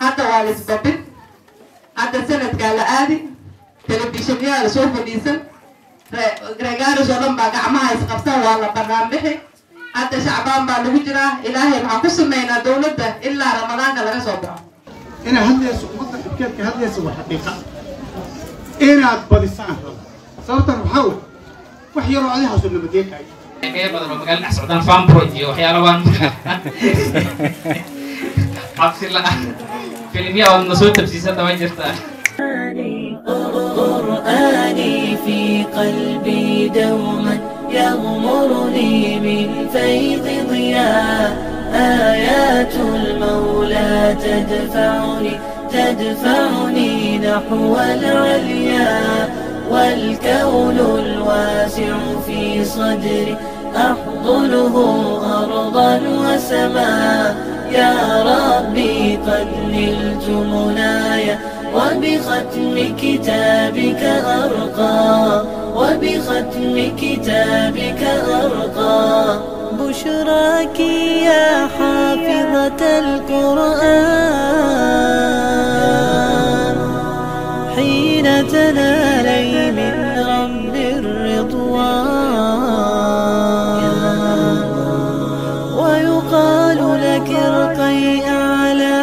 hadda waa la isbabin hadda sanadkaa la aadi telefishinyaa la soo fadhiisan reegaaris oo dhan baa gacmaha isqabsan waa la banaan bixi hadda shacbaan baa lagu jiraa ilaahay waxaan ku sameynaa dowladda ilaa ramadaanka laga soo baxo inaad hadlayso ummadda dhibkeedka hadlaysa waa xaqiiqa inaad badisaan rabo sababtan waxaa wey wax yaroo adihaaso nabadeekaayo kaya badan oo magaalada dhex socdaan farmproj iyo waxyaala waan cabsi la-ah filimya ood na soo tabsiisata way jirtaa قرآني في قلبي دوما يغمرني من فيض ضياء آيات المولى تدفعني تدفعني نحو العليا والكون الواسع في صدري أحضنه أرضا وسماء يا ربي قد نلت منايا وبختم كتابك أرقى وبختم كتابك أرقى بشراك يا حافظة القرآن حين تنالي من رب الرضوان ويقال لك ارقي أعلى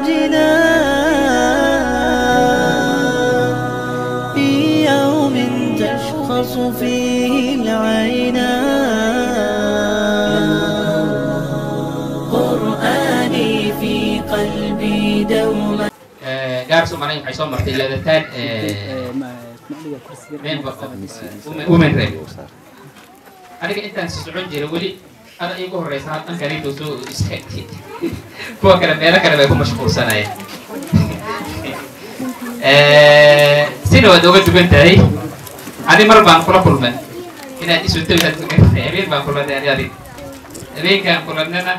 جنان في يوم تشخص فيه العينان قرآني في قلبي دوما gaarsu malay waxay soo martay leedataan women rep aniga intaan si socon jira weli ada iigu horeysa halkan kaliinta soo istaagtay kuwa kale meelo kale bay ku mashquulsanayeen sina waad oga dugan tahay ani mar baan kula kulman inaad isu tawi habeen baan kulanay ani adig habeenkaan kulannana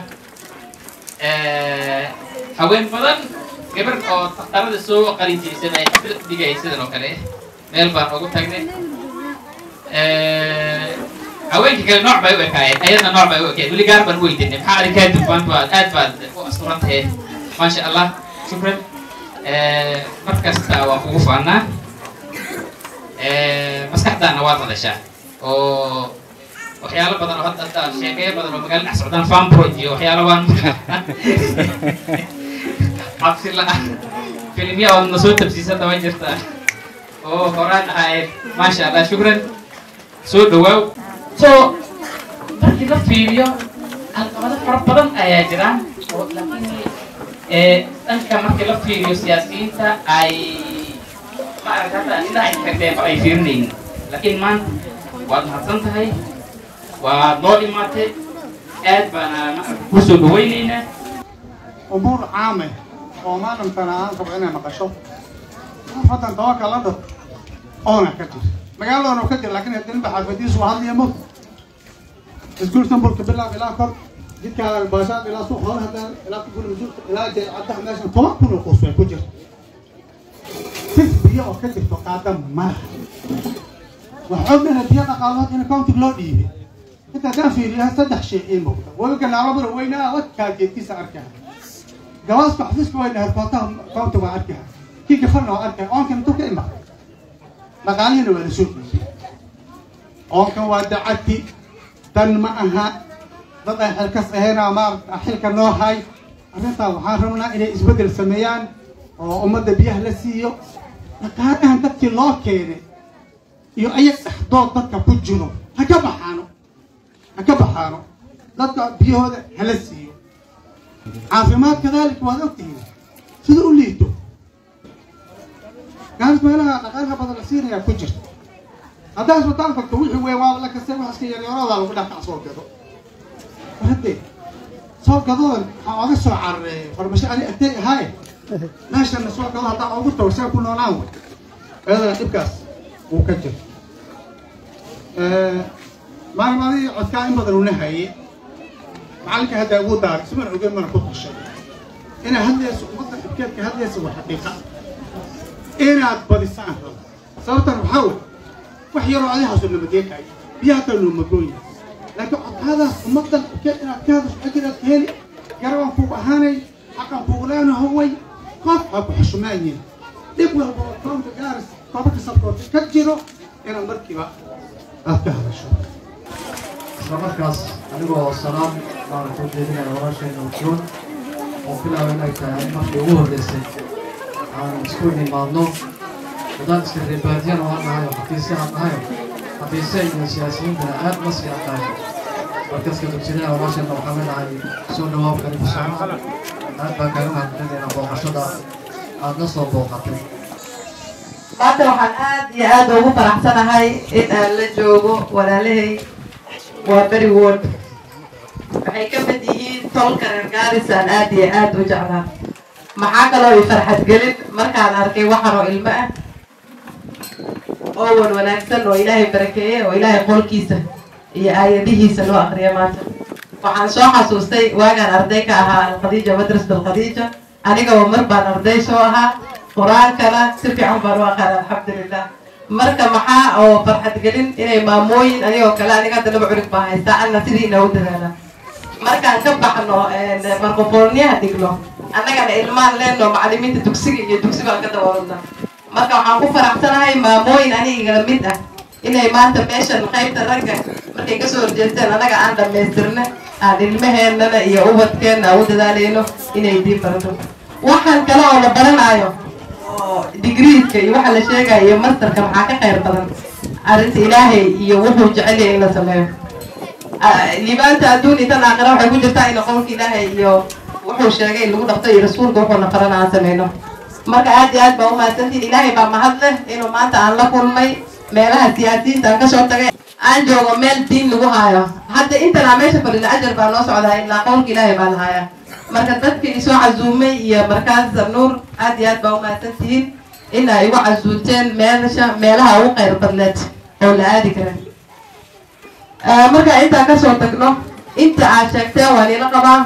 haween badan gabar oo taqarada soo qalin jirisay ay xaflad dhigay sidan oo kale meel baan ugu tagnay haweenkii kale nooc bay u ekaayeen ayadna nooc bay u ekaayeen weli gaar baan u weydiinay maxaa adig kaa dufaan baad aad baad u asturan tahay maasha allah shukran mar kasta waan kugu faanaa maskaxdaana waad hadashaa oo waxyaalo badan oo hadda hadda sheekeyo badan oo magaalada dhex socdaan farmproj iyo waxyaalo waan cabsi la-ah filimya ood na soo tabsiisata way jirtaa oo horaan ahayd maasha allah shukran soo dhawaaw so markii la fiiriyo caqabado fara badan ayaa jiraan oo laakiin dhanka markii la fiiriyo siyaasiyiinta ay maaragta hadda indhaha ay kagdeenba ay fiirinaynin laakiin maanta waad mahadsan tahay waad noo imaatay aad baana maaragta kusoo dhawaynaynaa umuur caame oo maadamtana aan rabo inay maqasho fatan tawaka la dhad oona ka jir magaaladoona ka jir laakiin hadinba xaafadiisu hadliya mo iskuul sambulka bilaab ilaa kor jidkaa baashaad ilaa suuq hore hadaan ilaa kubul masuulka ilaa jeecadaha meeshan toban kun oo qoys way ku jirta sis biyo oo ka jirto qaada mara waxoogana biyo dhaqaalood in countig loo dhiibay inta haddaan fiiriyo saddex shay ii muuqda webiga naalabura weynaa wadkaa jeedkiisa arkaa gabaaska xafiiska weyna herkootaha county waa arkaa kii gafarna waa arkaa oonkan intuu ka imaa dhaqaalihina waa la soo dhiibay oonkan waa dacati dan ma aha dad ay xilkas ahaynaa maarata xilka noo hay arrintaa waxaan rabnaa inay isbeddel sameeyaan oo ummadda biyaha la siiyo dhaqaalahan dadkii loo keenay iyo ayag dhexdood dadka ku jiro ha ka baxaano ha ka baxaano dadka biyahooda hala siiyo caafimaad kadaalika waad ogtihiin sida u liito gaaris meelaha dhaqaalaha badan la siinayaa ku jirta haddaa isbitaal tagto wixii weyn waa la kastay wax iska yaryaroodaa lagu dhaqac soo gado hadde soo gadoodan waxaa oga soo carareeyay farmasho ani agtay ahaaye meeshana soo gado haddaa ugu tago see ku noolaan way ayadana dhibkaas wuu ka jiro maalmadii codkaa in badan una haye macalinka hadda ugu daaray ismana ogeyn mana ku tashay inaad hadlayso ummadda dhibkeedka hadlaysa waa xaqiiqa inaad badisaan rabo sababtan waxaa wey wax yaroo adihaaso nabadeekaayo biyaha kale noo magoonya laakiin codkaadaas ummaddan dhibkeed inaad ka hadasho ajir aad ka heli garabaan kugu ahaanay xaqan kugu leenaho way qof ha ku xushmaayin dhib walba oo koonka gaaris gobolka sabkoota ka jiro inaad markiiba aad ka hadasho isla markaas anigoo salaam baan ku jeedinaya walaasheena ujoon oo bilaaba inay tahay markii ugu horreysay aan isku nimaadno haddaan iska reebaadiyana waan nahay oo xafiisya aan nahay xafiisya iyo siyaasiyiintana aad ma sii aqaano markaska dugsinada walaasheena waxaa leenahay soo dhawaab kalifu socon aad baan kaga mahadcelinaynaa booqashada aad na soo booqatay maanta waxaan aad iyo aad ugu faraxsanahay in aan la joogo walaalahay waa beri wood waxay ka mid yihiin tolka reer gaaris aan aad iyo aad u jeclaa maxaa kaloo i farxad gelin markaan arkay waxan oo ilmo ah oo wan wanaagsan oo ilaahay barakeeye oo ilaahay qolkiisa iyo aayadihiisa loo akriya maanta waxaan soo xasuustay waagaan arday ka ahaa alkhadiija madrasat alkhadiija anigaba mar baan arday soo ahaa qur-aankana si fiican baan u aqaan alxamdulilah marka maxaa oo farxad gelin inay maamooyin anigoo kale aniga hadda laba curig baa haystaa anna sidii inoogu dadaala markaan ka baxno markofooniyaha dhigno annagana ilmaan leenno macalimiinta dugsiga iyo dugsi baan ka dabawadna marka waxaan ku faraxsanahay maamooyin anigala mid ah inay maanta meeshan qaybta ragga markay kasoo horjeesteen annaga aan dhamaystirna aan ilmaheennana iyo ubadkeenna aan u dadaalayno inay diin barato waxaan kale oo la baranayo oo digriiska iyo waxa la sheegayo iyo masterka maxaa ka khayr badan arrinta ilaahay iyo wuxuu jecel yahay in la sameeyo liibaanta adduun iyo tan aakhira waxay ku jirtaa in qowlka ilaahay iyo wuxuu sheegay in lagu dhaqto iyo rasuulka wuxuuna farana aan sameyno marka aad iyo aad baa umahadsantiin ilaahay baa mahad leh inuu maanta aan la kulmay meelaha siyaasiyiinta aan kasoo tagay aan joogo meel diin lagu haayo hadda intanaa meesha fadhina ajar baa noo socdaa ilaa qowlka ilaahay baa la haayaa marka dadka isoo casuumay iyo markaas nuur aad iyo aad baa umahadsan tihiin in ay igu casuunteen meelasha meelaha ugu khayr badneed oo la aadi kara marka intaan kasoo tagno inta aad sheegteen waa nila qabaa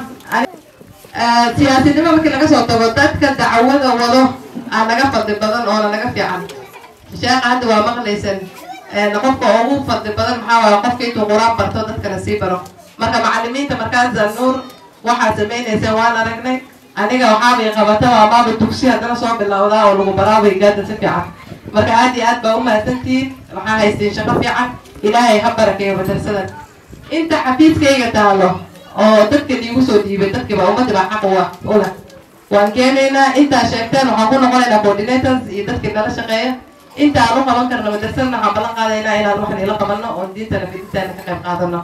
siyaasinimo markii laga soo tago dadka dacwada wado aa naga fadli badan oona naga fiican sheekha hadda waa maqlaysan qofka ugu fadli badan maxaa waaye qofka intuu qur-aan barto dadkana sii baro marka macalimiinta markaas nuur waxaad samaynaysaan waan aragnay aniga waxaabay qabata waa maaba dugsi haddana soo bilowdaa oo lagu baraabay gaada si fiican marka aad iyo aad baa umahadsantihiin waxaa haystiin shaqo fiican ilaahay ha barakeeyo madrasada inta xafiiskayga taalo oo dadka liigu soo dhiibay dadkiiba ummadda baa xaq uwa ula waan keenaynaa intaa sheegteen waxaan ku noqonaynaa coordinators iyo dadkii nala shaqeeya inta aan u qaban karno madrasadana waxaan ballan qaadaynaa inaan waxan ila qabanno oon diintana fidintaana ka qayb qaadano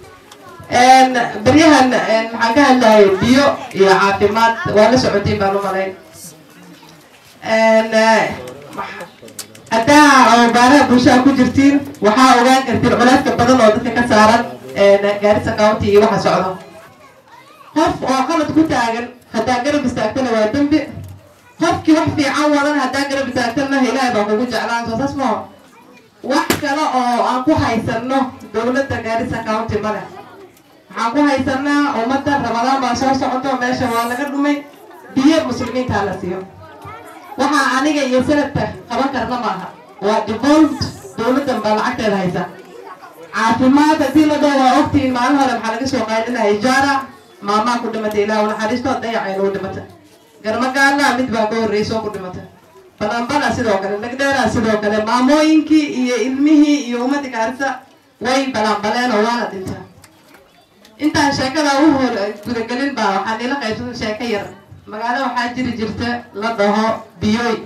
beryahan maxaan ka hadlayay biyo iyo caafimaad waa la socotiin baan u malayn haddaa baaraha bulshada ku jirtiin waxaa ogaan kartiin culeyska badan oo dadka ka saaran gaarisa county iyo waxa socdo qof oo qalad ku taagan haddaa garab istaagtana waa dembi qofkii wax fiican wadan haddaa garab istaagtana ilaahay baa kugu jeclaan soo saas maho wax kale oo aan ku haysano dowladda gaarisa county male waxaan ku haysanaa ummadda ramadaan baa soo socoto meesha waa laga dhumay biyo muslimiintaa la siiyo waxaa aniga iyo sanadka qaban karna maaha waa devolved dowladdan baa lacagteeda haysa caafimaad haddii la dhoo waa ogtiin maalin hore maxaa laga soo qaadinaya ijaara maamaa ku dhimatay ilaah u naxariisto dayacayna u dhimata garmagaala mid baa ka horreysoo ku dhimata balanbala sidoo kale lagdheera sidoo kale maamooyinkii iyo ilmihii iyo ummadii gaarisa way balanbaleen oo waana dhintaa intaan sheekada u hor gudagelin baa waxaa nila qaybsan sheeko yar magaalo waxaa jiri jirta la dhaho biyoy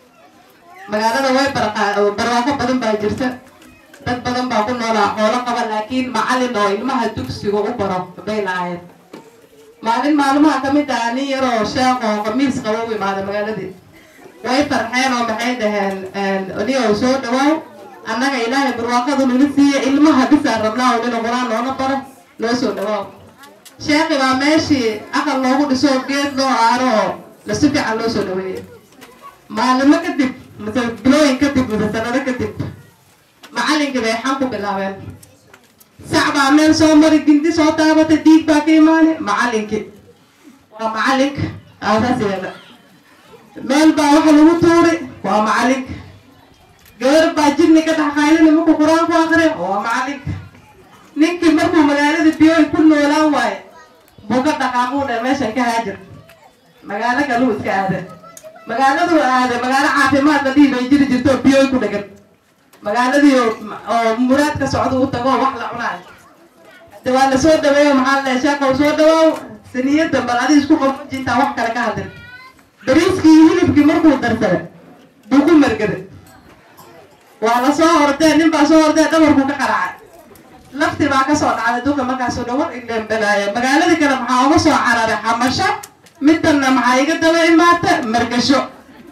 magaalada way barwaaqo badan baa jirta dad badan baa ku noolaa xoolo qaba laakiin macalin oo ilmaha dugsiga u baro bay lahaayeen maalin maalmaha kamid ah nin yaroo sheekh oo khamiis qaba u imaaday magaaladii way farxeen oo maxay dhaheen niyow soo dhawaaw annaga ilaahay barwaaqadu nala siiya ilmaha bisaan rabnaa oo nina qur-aan noona baro noo soo dhawaaw sheekhi baa meeshii aqal loogu dhiso geed loo aaro oo la si fiican loo soo dhaweeyay maalimo kadib mase bilooyin kadib mase sanado kadib macalinkii bay xan ku bilaabeen sac baa meel soo mari gindi soo taabata dhiig baa ka imaani macalinkii waa macalinka aasaas yeela meel baa waxa lagu tuuri waa macalinka gabar baa jirni ka dhex qaylina markuu qur-aan ku akriya waa macalinka ninkii markuu magaalada biyoy ku noolaan waaye buu ka dhaqaaquu dhe meeshan ka haajir magaalo kaluu iska aada magaaladu aaday magaalo caafimaad la dhihi bay jiri jirto oo biyoy ku dhegan magaaladii oo oo muraad ka socda u tago oo wax la cunaayo de waa lasoo dhaweeyo maxaa la sheekow soo dhawow siniyada bal adi isku qaboji intaan wax kale ka hadlin bariiskii iyo hilibkii markuu darsaday buu ku margaday waa la soo ordee nin baa soo ordee dhabarkuu ka qaracay lafti baa kasoo dhacday duka markaasoo dhawar ileembelaaya magaaladii kale maxaa uga soo cararay xamasho midanna maxaa iga daba imaata margasho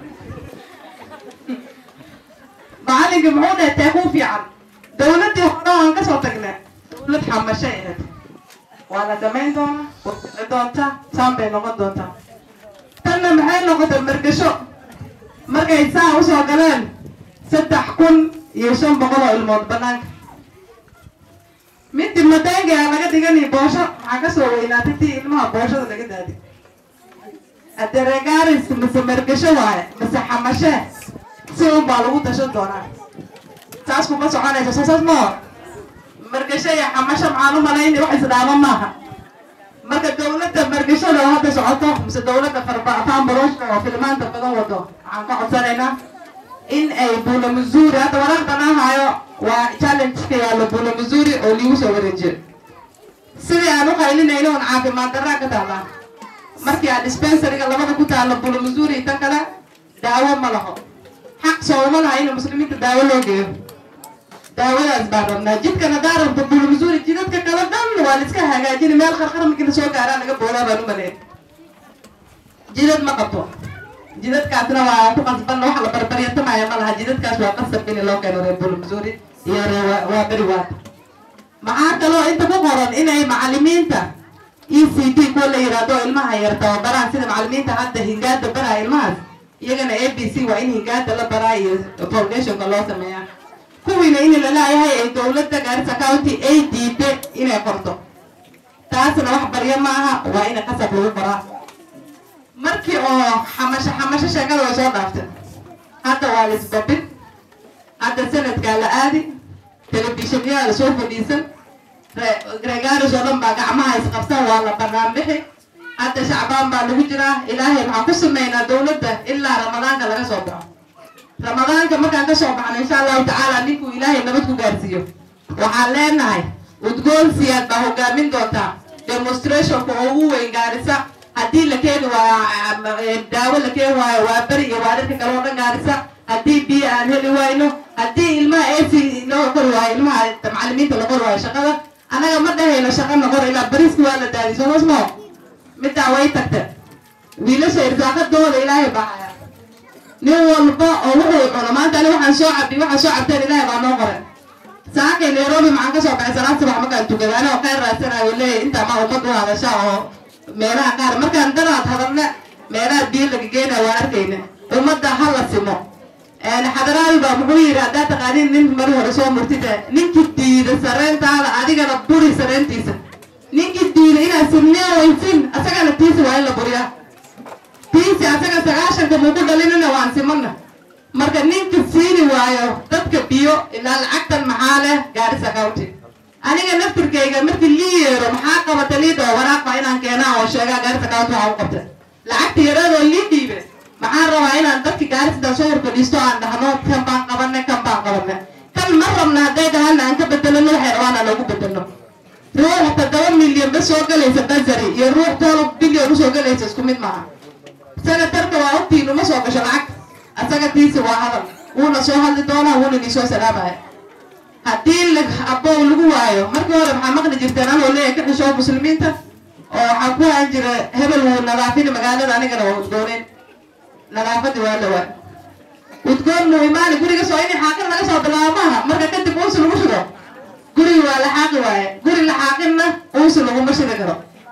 macalinka muxuu dhahay tee kuu fiican dawladdii hore aan kasoo tagnay dawlad xamashay ahayd waa la damayn doonaa way dhici doontaa saan bay noqon doontaa tanna maxay noqotay margasho markay saa usoo galeen saddex kun iyo shan boqol oo ilmood banaanka midi madaangi a laga dhigani boosho maxaa kasoo weynaatay tii ilmaha booshada laga daadi aderegaaris mise margasho waaye mise xamashee si un baa lagu tashan doonaa saas kuma soconaysa soo saas moo margasho iyo xamasho maxaan u malayni wax isdhaamo maaha marka dawladda margashada oo hadda socoto mise dawladda farbatambaroshka oo filmaanta badan wado waxaan ka codsanaynaa in ay bula missouri hadda waraaqdan aan hayo waa challenge ka yaallo bula missouri oo liigu soo wareejiyo sidii aan u qaylinayno on caafimaad darraa ka taallaa markii aan dispensariga labada ku taalo bula missouri tan kale daawo ma laho xaq sooma laha in muslimiinta daawo loo geeyo daawadaas baan rabnaa jidkan haddaa rabto bula missouri jidadka kale dhan waa la iska hagaajini meel qarqar markii lasoo gaaraa laga boolaa baan u maleyn jidad ma qabto jidadkaasna waa ku qasban wax la barbaryatamaya ma laha jidadkaas waa qasab in loo keeno reer bula missouri iyo reer waa beri waata maxaa kaloo inta ku qoran inay macalimiinta e c t kuwa la yidhaahdo ilmaha yar tababaraan sida macalimiinta hadda hingaada baraa ilmahaas iyagana a b c waa in hingaada la baraa iyo foundationka loo sameeyaa kuwiina in laleeyahay ay dowladda gaarisa county ay diiday inay qorto taasna wax baryo maaha waa in qasab lagu qoraa markii oo xamasho xamasho sheekada way soo dhaaftay hadda waa laisbabin hadda sanadkaa la aadi telefishinyaha lasoo fadhiisan reegaaris oo dhan baa gacmaha isqabsan waa la banaan bixi hadda shacbaan baa lagu jiraa ilaahay waxaan ku sameynaa dawladda ilaa ramadaanka laga soo baxo ramadaanka markaan kasoo baxno insha allahu tacaala ninkuu ilaahay nabad ku gaarsiiyo waxaan leenahay udgoon siyaad baa hogaamin doontaa demonstrationka oo ugu weyn gaarisa haddii la keeni waayo daawo la keeni waayo waa beri iyo waarirka kale oo dhan gaarisa haddii biyo aan heli wayno haddii ilmaha ac loo qori waayo ilmaha macalimiinta la qori waayo shaqada anaga ma dhahayno shaqa na qor ilaa bariiski waa la daadiy soo masmo middaa way tagta wiilasha irsaaqadooda ilaahay baa haya nin walba oo wuxuu cuno maanta ani waxaan soo cabdi waxaan soo cabteen ilaahay baa noo qoray saakay nairobi maxaan kasoo baxay salaad subax markaan tukada anigoo khayr raadsanayo leeyahy intaa ma ummad u hadasha oo meelaha qaar markaan danaad hadalna meelaha biyo laga geenaya waa arkayna ummadda ha la simo xadaraadi baa muxuu yidhi haddaa taqaanin nin mari hore soo murtida ninkii diida sareyntaada adigana buri sareyntiisa ninkii diida inaad sinniya waysin asagana tiisi waa in la buriyaa tiisi asaga sagaashanka muku dhalinina waan simana marka ninka siini waayo dadka biyo ilaa lacagtan maxaa leh gaarisa county aniga naftirkayga markii lii yeero maxaa qabata liidho waraaq baa inaan keenaa oo sheegaa gaarisa county waxaa u qabta lacagta yaradoo lii dhiibe maxaan rabaa inaan dadka gaarisidan soo hor fadhiisto aan dhahno kan baan qabane kan baan qabane kan ma rabna hadday dhahana aan ka bedelano waxay rabaan aan loogu bedelno ruux toddoba milyan ba soo galaysa basari iyo ruux todoba bilyan usoo galaysa isku mid maaha senatarka waa ogtiin uma soo gasho lacag asaga tiisi waa hadal wuuna soo hadli doonaa wuuna idin soo salaamaya haddii la abow lagu waayo markii hore maxaa maqli jirteen anoo leeyahay ka xishoo muslimiinta oo waxaa ku haan jira hebel wuu nadaafini magaalada anigana waa udgooneen nadaafadii waa la waay udgoon muu imaani guriga soo inay xaaqin laga soo bilaabo maaha marka kadib uusi lagu shido gurigi waa la xaaqi waaye guri la xaaqinna uusi laguma shidi karo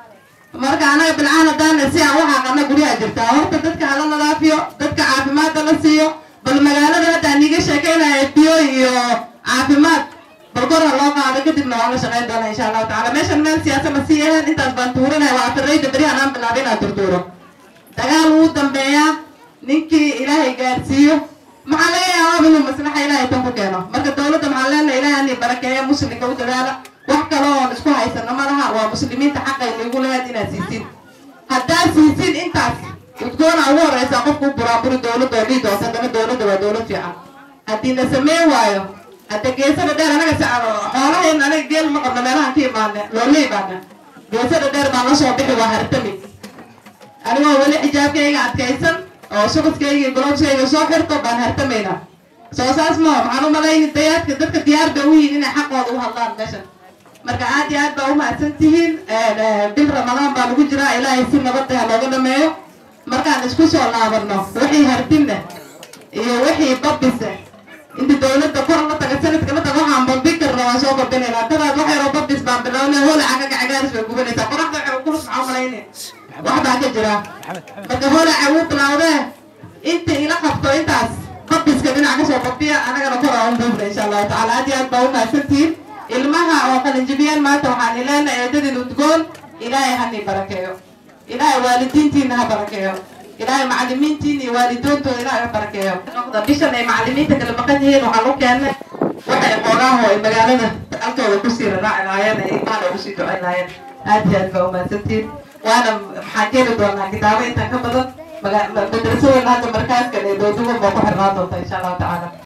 marka anaga bilcaan hadaana si aan u xaaqana guryaha jirtaa horta dadka hala nadaafiyo dadka caafimaadda la siiyo bal magaalada hadda aan iiga sheekeynaya biyo iyo caafimaad bal kor ha loo qaado kadibna waan la shaqeyn doonaa insha allahu tacala meeshan meel siyaasa ma sii ahayn intaas baan tuurinaya waa afirayda berihan aan bilaabay inaan turtuuro dagaal wuu dambeeyaa ninkii ilaahay gaarsiiyo maxaa laga yaabaa inuu maslaxa ilaahay tan ku keeno marka dawladda maxaa leenahay ilaahay ani barakeeya muslimka u dadaala wax kale oon isku haysano ma laha waa muslimiinta xaqay lagu leeyaad inaad siisin haddaad siisin intaas udgoona ugu horeysa qofku u buraaburi dowladda oo dhihi doonta haddana dowladda waa dowlad fiican haddii la sameyn waayo hadda geesada dheer anaga sacano xoolahayn anaga geel ma qabno meelahan ka imaane loola imaana geesada dheer baan la soo bixi waa hartami anigoo weli xijaabkayga adkaysan oo shukuskayga iyo golobskayga soo xirto baan hartamaynaa soo saas maho maxaan u malayni dayaadka dadka diyaar bay u yihiin inay xaqooda u hadlaan meeshan marka aad iyo aad baa umahadsan tihiin bil ramadaan baa lagu jiraa ilaahay si nabada ha looga dhameeyo markaan isku soo laabano wixii hardinna iyo wixii babisa inta dowladda kor la taga sanadka la taga waxaan bambin karna waan soo bambinaynaa dadaad wax yaroo babis baan bilownay holaca ka gacgaaris bay gubanaysaa qoraxda waxay kulus maxaa umalayne wax baa ka jira marka holaca wuu bilowdee inta ila qabto intaas babiska dhinac kasoo babiya anagana kor aan buubna insha allahu tacala aad iyo aad baa umahadsantihiin ilmaha oo qalinjibiyaan maanta waxaan ileenahay eedadin udgoon ilaahay hani barakeeyo ilaahay waalidiintiina ha barakeeyo ilaahay macalimiintiin iyo waalidoontooda ilaahay ha barakeeyo noqda bishan ay macalimiinta kala maqan yihiin waxaan u keennay waxay xoogaaho ay magaalada altooda kusii raraaci lahaayeen ay ilmahan ugu sii ducayn lahaayeen aad iyo aad baa umahadsantihiin waana maxaan keeni doonaa kitaabo intaan ka badan madraso weyn hadda markaaskan ee dooduwan baa ku xirnaan doonta insha allahu tacaala